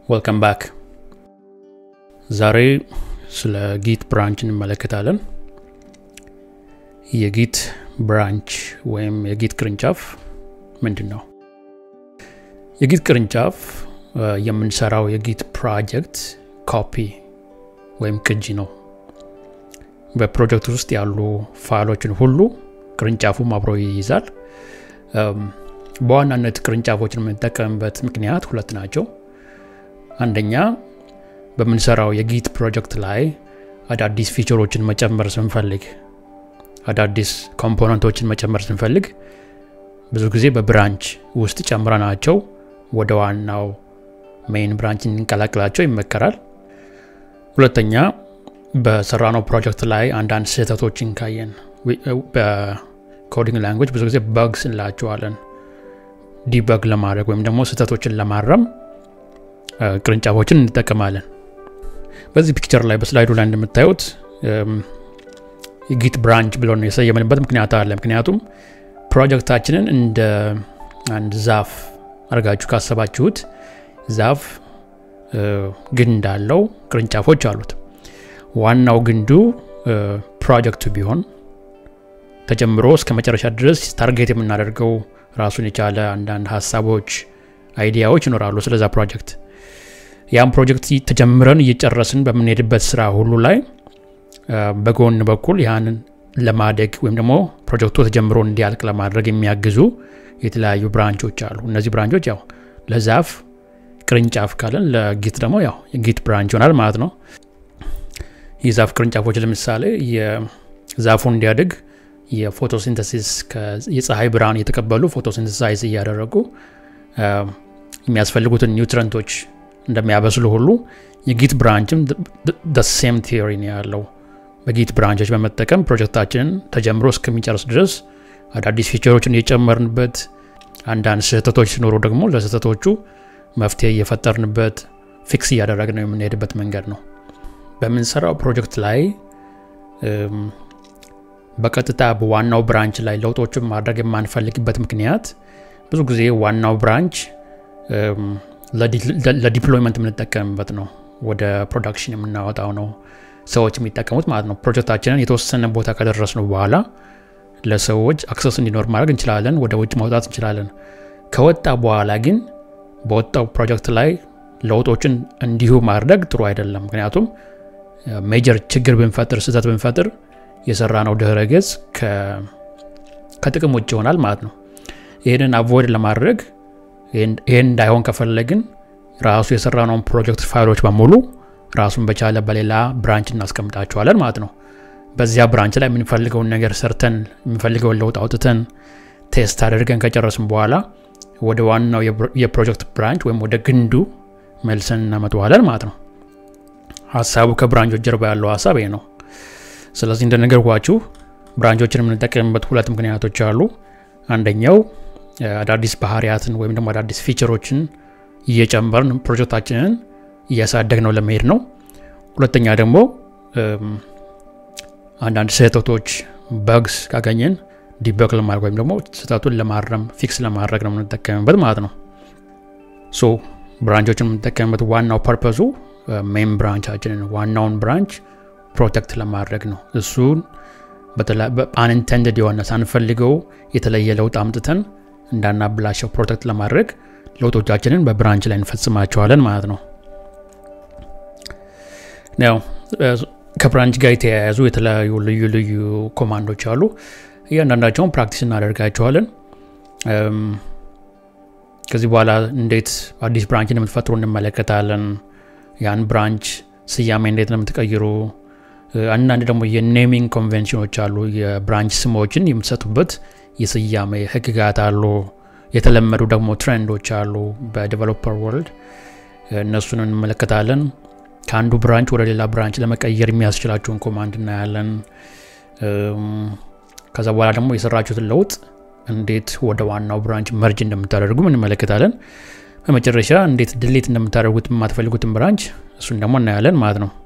ወልከም ባክ ዛሬ ስለ ጊት ብራንች እንመለከታለን የጊት ብራንች ወይም የጊት ቅርንጫፍ ምንድን ነው የጊት ቅርንጫፍ የምንሰራው የጊት ፕሮጀክት ኮፒ ወይም ቅጂ ነው በፕሮጀክት ውስጥ ያሉ ፋይሎችን ሁሉ ቅርንጫፉም አብሮ ይይዛል በዋናነት ቅርንጫፎችን የምንጠቀምበት ምክንያት ሁለት ናቸው አንደኛ በምንሰራው የጊት ፕሮጀክት ላይ አዳዲስ ፊቸሮችን መጨመር ስንፈልግ አዳዲስ ኮምፖነንቶችን መጨመር ስንፈልግ ብዙ ጊዜ በብራንች ውስጥ ጨምረናቸው ወደ ዋናው ሜይን ብራንች እንቀላቅላቸው ይመከራል ሁለተኛ በሰራነው ፕሮጀክት ላይ አንዳንድ ስህተቶችን ካየን በኮዲንግ ላንጉጅ ብዙ ጊዜ በግስ እንላቸዋለን ዲበግ ለማድረግ ወይም ደግሞ ስህተቶችን ለማረም ቅርንጫፎችን እንጠቀማለን በዚህ ፒክቸር ላይ በስላይዱ ላይ እንደምታዩት ጊት ብራንች ብሎ የሰየምንበት ምክንያት አለ ምክንያቱም ፕሮጀክታችንን እንደ አንድ ዛፍ አድርጋችሁ ካሰባችሁት ዛፍ ግንድ አለው ቅርንጫፎች አሉት ዋናው ግንዱ ፕሮጀክቱ ቢሆን ተጀምሮ እስከ መጨረሻ ድረስ ታርጌት የምናደርገው ራሱን የቻለ አንዳንድ ሀሳቦች አይዲያዎች ይኖራሉ ስለዛ ፕሮጀክት ያም ፕሮጀክት ተጀምረን እየጨረስን በምንሄድበት ስራ ሁሉ ላይ በጎን በኩል ያንን ለማደግ ወይም ደግሞ ፕሮጀክቱ ተጀምሮ እንዲያልቅ ለማድረግ የሚያግዙ የተለያዩ ብራንቾች አሉ እነዚህ ብራንቾች ያው ለዛፍ ቅርንጫፍ ካለን ለጊት ደግሞ ያው የጊት ብራንች ይሆናል ማለት ነው የዛፍ ቅርንጫፎች ለምሳሌ የዛፉ እንዲያድግ የፎቶሲንተሲስ የፀሐይ ብርሃን እየተቀበሉ ፎቶሲንተሳይዝ እያደረጉ የሚያስፈልጉትን ኒውትረንቶች እንደሚያበስሉ ሁሉ የጊት ብራንችም ሴም ቲዮሪ ነው ያለው በጊት ብራንቾች በመጠቀም ፕሮጀክታችንን ተጀምሮ እስከሚጨርስ ድረስ አዳዲስ ፊቸሮችን እየጨመርንበት አንዳንድ ስህተቶች ሲኖሩ ደግሞ ለስህተቶቹ መፍትሄ እየፈጠርንበት ፊክስ እያደረግ ነው የምንሄድበት መንገድ ነው በምንሰራው ፕሮጀክት ላይ በቀጥታ በዋናው ብራንች ላይ ለውጦችን ማድረግ የማንፈልግበት ምክንያት ብዙ ጊዜ ዋናው ብራንች ለዲፕሎይመንት የምንጠቀምበት ነው ወደ ፕሮዳክሽን የምናወጣው ነው ሰዎች የሚጠቀሙት ማለት ነው ፕሮጀክታችንን የተወሰነ ቦታ ከደረስ ነው በኋላ ለሰዎች አክሰስ እንዲኖር ማድረግ እንችላለን ወደ ውጭ ማውጣት እንችላለን ከወጣ በኋላ ግን በወጣው ፕሮጀክት ላይ ለውጦችን እንዲሁ ማድረግ ጥሩ አይደለም ምክንያቱም ሜጀር ችግር ብንፈጥር ስህተት ብንፈጥር የሰራ ነው ድህረ ገጽ ከጥቅም ውጭ ይሆናል ማለት ነው ይህንን አቮይድ ለማድረግ ይህን እንዳይሆን ከፈለግን ራሱ የሰራነውን ፕሮጀክት ፋይሎች በሙሉ ራሱን በቻለ በሌላ ብራንች እናስቀምጣቸዋለን ማለት ነው በዚያ ብራንች ላይ የምንፈልገውን ነገር ሰርተን የምንፈልገውን ለውጥ አውጥተን ቴስት አድርገን ከጨረስን በኋላ ወደ ዋናው የፕሮጀክት ብራንች ወይም ወደ ግንዱ መልሰን እናመጠዋለን ማለት ነው ሀሳቡ ከብራንቾች ጀርባ ያለው ሀሳብ ይሄ ነው ስለዚህ እንደነገርኳችሁ ብራንቾችን የምንጠቀምበት ሁለት ምክንያቶች አሉ አንደኛው አዳዲስ ባህሪያትን ወይም ደግሞ አዳዲስ ፊቸሮችን እየጨመርን ፕሮጀክታችንን እያሳደግ ነው ለመሄድ ነው ሁለተኛ ደግሞ አንዳንድ ስህተቶች በግስ ካገኘን ዲበግ ለማድረግ ወይም ደግሞ ስህተቱን ለማረም ፊክስ ለማድረግ ነው የምንጠቀምበት ማለት ነው ሶ ብራንቾችን የምንጠቀምበት ዋናው ፐርፐሱ ሜን ብራንቻችንን ዋናውን ብራንች ፕሮቴክት ለማድረግ ነው እሱን አንኢንቴንድድ የሆነ ሳንፈልገው የተለየ ለውጥ አምጥተን እንዳናብላሸው ፕሮቴክት ለማድረግ ለውጦቻችንን በብራንች ላይ እንፈጽማቸዋለን ማለት ነው ያው ከብራንች ጋር የተያያዙ የተለያዩ ልዩ ልዩ ኮማንዶች አሉ እያንዳንዳቸውን ፕራክቲስ እናደርጋቸዋለን ከዚህ በኋላ እንዴት አዲስ ብራንች እንደምትፈጥሩ እንመለከታለን ያን ብራንች ስያሜ እንዴት ነው የምትቀይሩ አንዳንድ ደግሞ የኔሚንግ ኮንቬንሽኖች አሉ የብራንች ስሞችን የምትሰጡበት የስያሜ ህግጋት አሉ የተለመዱ ደግሞ ትሬንዶች አሉ በዴቨሎፐር ወርልድ እነሱን እንመለከታለን ከአንዱ ብራንች ወደ ሌላ ብራንች ለመቀየር የሚያስችላችሁን ኮማንድ እናያለን ከዛ በኋላ ደግሞ የሰራችሁትን ለውጥ እንዴት ወደ ዋናው ብራንች መርጅ እንደምታደርጉ እንመለከታለን በመጨረሻ እንዴት ድሌት እንደምታደርጉት የማትፈልጉትን ብራንች እሱን ደግሞ እናያለን ማለት ነው